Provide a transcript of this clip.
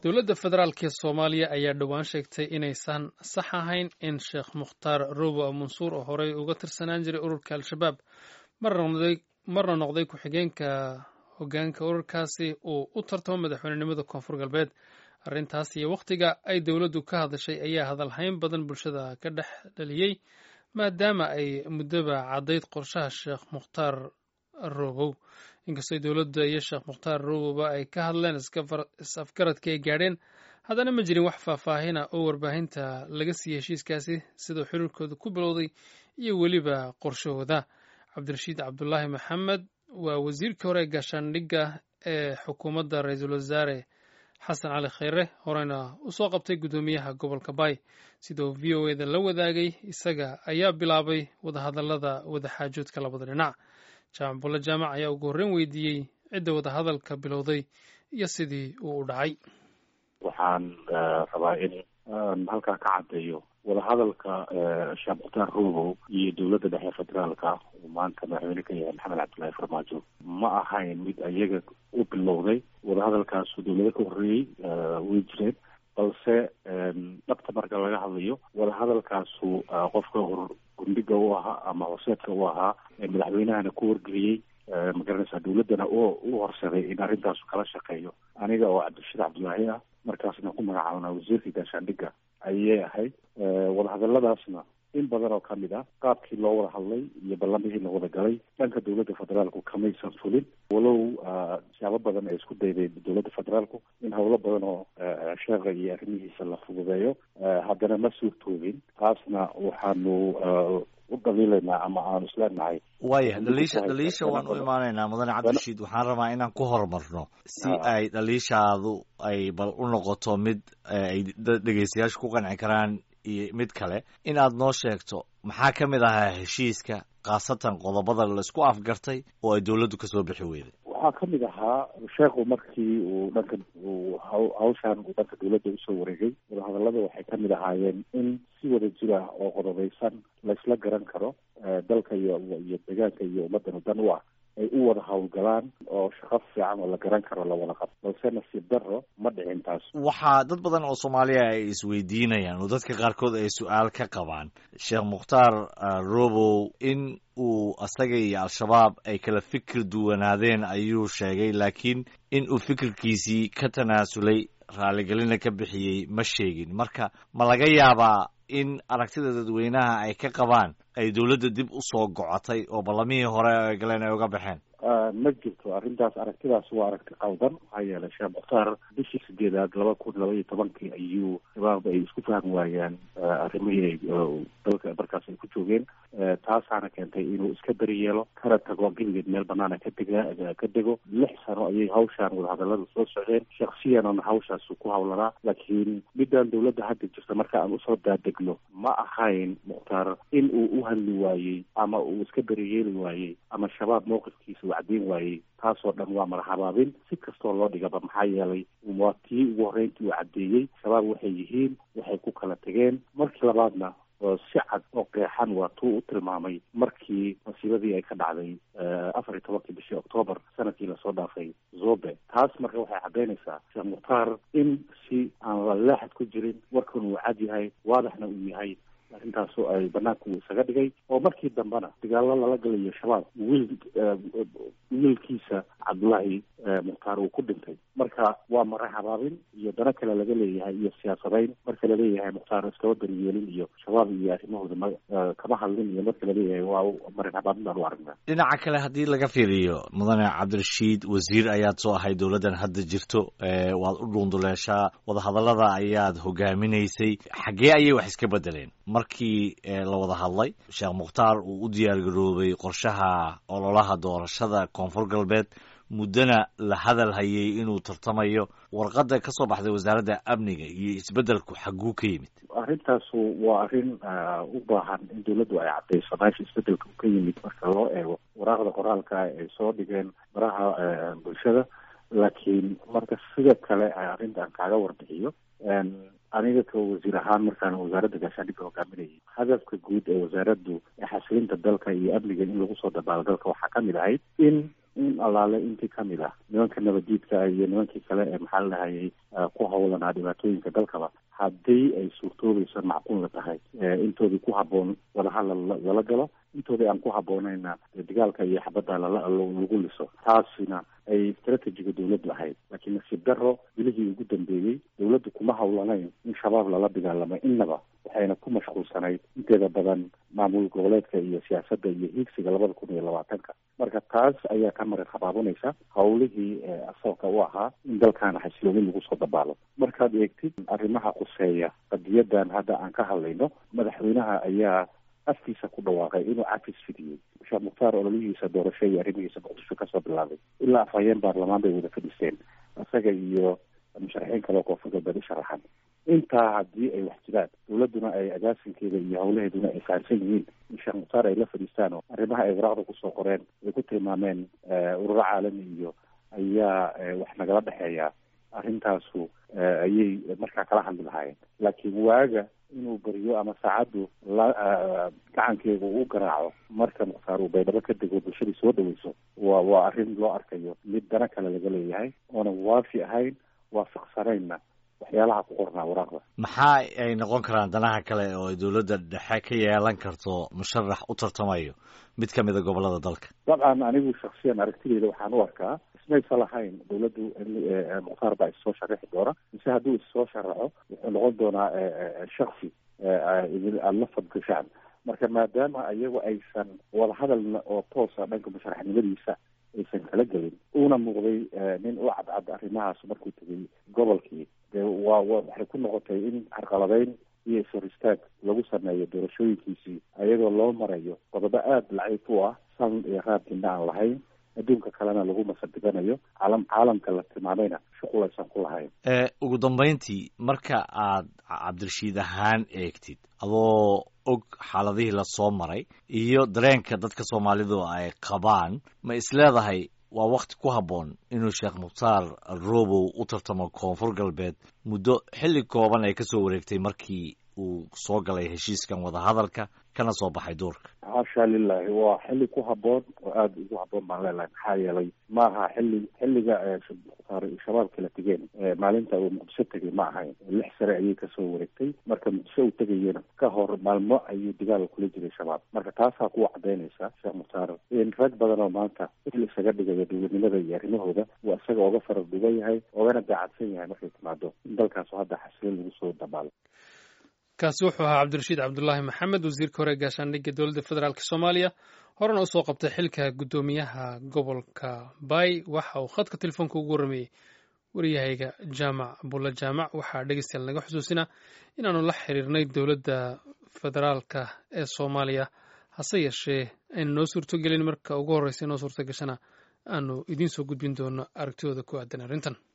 dowladda federaalk ee soomaaliya ayaa dhowaan sheegtay inaysan sax ahayn in sheekh mukhtaar robo mansuur oo horey uga tirsanaan jiray ururka al-shabaab marna noqday ku-xigeenka hogaanka ururkaasi uu u tartamo madaxweynenimada koonfur galbeed arrintaas iyo wakhtiga ay dowladdu ka hadashay ayaa hadalhayn badan bulshada ka dhex dhaliyey maadaama ay muddoba caddayd qorshaha sheekh mukhtaar robow inkastoo dowladda iyo sheekh mukhtaar roboba ay ka hadleen is-afgaradka ay gaadheen haddana ma jirin wax faahfaahina oo warbaahinta laga siiyey heshiiskaasi siduu xiriirkooda ku bilowday iyo weliba qorshahooda cabdirashiid cabdulaahi maxamed waa wasiirkii hore ee gaashaandhigga ee xukuumadda ra-iisul wasaare xasan cali khayre horeyna usoo qabtay guddoomiyaha gobolka baay sidoo v o eda la wadaagay isaga ayaa bilaabay wadahadallada wadaxaajoodka labada dhinac jaamac bulle jaamac ayaa ugu horreyn weydiiyey cidda wadahadalka bilowday iyo sidii uu u dhacay waxaan rabaa in aan halkaa ka caddeeyo wadahadalka sheekh mukhtaar robow iyo dowladda dhexe federaalka uu maanta madaxweyne ka yahay maxamed cabdullaahi farmaajo ma ahayn mid iyaga u bilowday wadahadalkaasu dowlado ka horreeyey way jireen balse dhabta marka laga hadlayo wadahadalkaasu qofka hor gundhiga u ahaa ama horseedka u ahaa madaxweynahana ku wargeliyey magaranaysaa dowladdana oo u horsaday in arrintaasu kala shaqeeyo aniga oo cabdirashiid cabdulaahi ah markaasna ku magacaabnaa wasiirka gaashaandhigga ayay ahayd wadahadaladaasna in badan oo kamid ah qaabkii loo wada hadlay iyo ballamihii la wada galay dhanka dowladda federaalku kamaysan fulin walow siyaabo badan ay isku daydeen dowladda federaalku in howlo badan oo sheekha iyo arrimihiisa la fududeeyo haddana ma suurtoobin taasna waxaanu u dhaliilaynaa ama aanu isleenahay waaya dhaliisha dhaliisha waan u imaanaynaa mudane cabdirashiid waxaan rabaa inaan ku horumarno si ay dhaliishaadu ay bal u noqoto mid ay dhegeystayaashu ku qanci karaan iyo mid kale in aad noo sheegto maxaa ka mid ahaa heshiiska khaasatan qodobada laisku afgartay oo ay dowladdu kasoo bixi weyday waxaa ka mid ahaa sheekhu markii uu dhanka uu hawshaan uu dhanka dowladda usoo wareegay wadahadallada waxay ka mid ahaayeen in si wada jir ah oo qodobeysan laysla garan karo dalka iyo iyo deegaanka iyo ummaddanu dan u ah ay u wada howlgalaan oo shaqo fiican oo la garan karo la wada qabto balse nasiib darro ma dhicin taas waxaa dad badan oo soomaaliya ay isweydiinayaan oo dadka qaarkood ay su-aal ka qabaan sheekh mukhtaar robow in uu asaga iyo al-shabaab ay kala fikir duwanaadeen ayuu sheegay laakiin in uu fikirkiisii ka tanaasulay raaligelina ka bixiyey ma sheegin marka ma laga yaabaa in aragtida dadweynaha ay ka qabaan ay dowladda dib u soo gocotay oo ballamihii hore ay galeen ay uga baxeen ma jirto arrintaas aragtidaas waa aragti qaldan maxaa yeelay sheekh mukhtaar bishii sideedaad laba kun laba iyo tobankii ayuu shabaab ay isku fahmi waayaan arrimihii ay dalka markaas ay ku joogeen taasaana keentay inuu iska beri yeelo kana tago geligeed meel banaana ka dega ka dego lix sano ayay hawshaan wadahadalladu soo socdeen shaksiyanana hawshaasu ku hawlanaa laakiin midaan dowladda hadda jirta marka aan usoo daadegno ma ahayn mukhtaar in uu u hadli waayey ama uu iska beri yeeli waayey ama shabaab mowqifkiisa wacdiin waayey taasoo dhan waa madaxabaabin si kastoo loo dhigaba maxaa yeelay waa tii ugu horreyntii uu caddeeyey shabaab waxay yihiin waxay ku kala tegeen markii labaadna si cad oo qeexan waa tuu u tilmaamay markii masiibadii ay ka dhacday afar iyo tobankii bishii octoobar sanadkii lasoo dhaafay zobe taas marka waxay caddaynaysaa sheekh mukhtaar in si aan laleexad ku jirin warkan uu cad yahay waadaxna uu yahay arrintaasu ay banaanka uu isaga dhigay oo markii dambena dagaallo lala galayo shabaab wiil wiilkiisa cabdullaahi mukhtaar uu ku dhintay marka waa maraxabaabin iyo dano kale laga leeyahay iyo siyaasadayn marka laleeyahay mukhtaar iskaba beriyeelin iyo shabaab iyo arrimahooda ma kama hadlin iyo marka laleeyahay waa maraxabaabin baan u aragnaa dhinaca kale haddii laga fiiriyo mudane cabdirashiid wasiir ayaad soo ahay dowladdan hadda jirto waad u dhuunduleeshaa wadahadallada ayaad hogaaminaysay xaggee ayay wax iska bedeleen markii la wada hadlay sheekh mukhtaar uu u diyaargaroobay qorshaha ololaha doorashada koonfur galbeed muddona la hadal hayay inuu tartamayo warqadda ka soo baxday wasaaradda amniga iyo isbeddelku xagguu ka yimid arrintaasu waa arrin u baahan in dowladdu ay caddayso meesha isbeddelka u ka yimid marka loo eego waraaqda qoraalka ay soo dhigeen baraha bulshada laakiin marka sida kale arrintan kaaga warbixiyo aniga ka wasiir ahaan markaan wasaaradda gaashaandhigga hogaaminayay hadafka guud ee wasaaraddu ee xasilinta dalka iyo amniga in lagu soo dabaalo dalka waxaa ka mid ahayd in in allaale intii kamid ah nimanka nabadiidka iyo nimankii kale ee maxaa la dhahayay ku hawlanaa dhibaatooyinka dalkaba haddii ay suurtoobayso macquulna tahay intoodii ku habboon wadahadal lala galo intoodii aan ku habboonayna dagaalka iyo xabadda lagu liso taasina ay istratejiga dawladdu ahayd laakiin nasiib daro bilihii ugu dambeeyey dawladdu kuma hawlanayn in shabaab lala dagaalamo innaba waxayna ku mashquulsanayd inteeda badan maamul goboleedka iyo siyaasadda iyo hiigsiga labada kun iyo labaatanka marka taas ayaa ka marin habaabinaysa hawlihii asalka u ahaa in dalkaana xasiloomin lagu soo dabaalo markaad eegtid arrimaha quseeya qadiyadan hadda aan ka hadlayno madaxweynaha ayaa afkiisa ku dhawaaqay inuu cafis fidiyey sheekh mukhtaar ololihiisa doorasho iyo arrimihiisa muqdisho kasoo bilaabay ilaa afhayeen baarlamaan bay wada fadhisteen isaga iyo musharaxiin kale koonfur galbeed u sharaxan intaa haddii ay wax jiraan dawladduna ay agaasinkeeda iyo hawlaheeduna ay fahamsan yihiin in sheekh mukhtaar ay la fadhiistaan oo arrimaha ay waraaqda kusoo qoreen ay ku tilmaameen ururo caalami iyo ayaa wax nagala dhexeeya arrintaasu ayay markaa kala hadli lahaayeen laakiin waaga inuu beriyo ama saacaddu la gacankeega u garaaco marka mukhtaar uu baydhabo ka dego bulshadii soo dhaweyso waa waa arrin loo arkayo mid dana kale laga leeyahay oonan waafi ahayn waafaqsanaynna waxyaalaha ku qornaa waraaqda maxaa ay noqon karaan danaha kale oo ay dowladda dhexe ka yeelan karto musharax u tartamayo mid ka mida gobolada dalka dabcan anigu shaksiyan aragtideyda waxaan u arkaa ismaysa lahayn dawladdu mukhtaar baa issoo sharaxi doona mise hadduu issoo sharaxo wuxuu noqon doonaa shaksi aada la fadgashaan marka maadaama iyagu aysan wadahadal oo toosa dhanka musharaxnimadiisa aysan kala gelin uuna muuqday nin u cadcad arrimahaas markuu tegay gobolkii dee waa waxay ku noqotay in carqaladeyn iyo ishor istaag lagu sameeyo doorashooyinkiisii ayadoo loo marayo qodobo aada laciif u ah san iyo raadkina aan lahayn adduunka kalena lagu masadiganayo caalam caalamka la tilmaamayna shuqul aysan ku lahayn ugu dambeyntii marka aad cabdirashiid ahaan eegtid adoo og xaaladihii lasoo maray iyo dareenka dadka soomaalidu ay qabaan ma isleedahay waa wakti ku habboon inuu sheekh mukhtaar robow u tartamo koonfur galbeed muddo xilli kooban ay kasoo wareegtay markii uu soo galay heshiiskan wadahadalka kana soo baxay duurka xaasha lilahi waa xilli ku habboon oo aada ugu habboon baan leelahay maxaa yeelay maaha xilli xilliga mukhtaar shabaab kala tegeen maalinta uu muqdisho tegay ma ahayn lix sare ayay kasoo wareegtay marka muqdisho uu tegayena ka hor maalmo ayuu dagaal kula jiray shabaab marka taasaa kuwa cadaynaysa sheekh mukhtaar in rag badan oo maanta il isaga dhigayo dowladnimada iyo arrimahooda waa isaga oga farar dhugan yahay ogana daacadsan yahay markay timaado in dalkaasu hadda xasilin lagu soo dabaalo kaasi wuxuu ahaa cabdirashiid cabdulaahi maxamed wasiirka hore gaashaandhigga dowladda federaalk soomaaliya horena usoo qabtay xilka guddoomiyaha gobolka bay waxa uu khadka telefoonka ugu warrameeyey waryahayga jaamac bulla jaamac waxaa dhegeystayaal naga xusuusinaa inaanu la xiriirnay dowladda federaalka ee soomaaliya hase yeeshee aynu noo suurtogelin marka ugu horreysa inoo suurto gashana aanu idiin soo gudbin doono aragtidooda ku aadan arrintan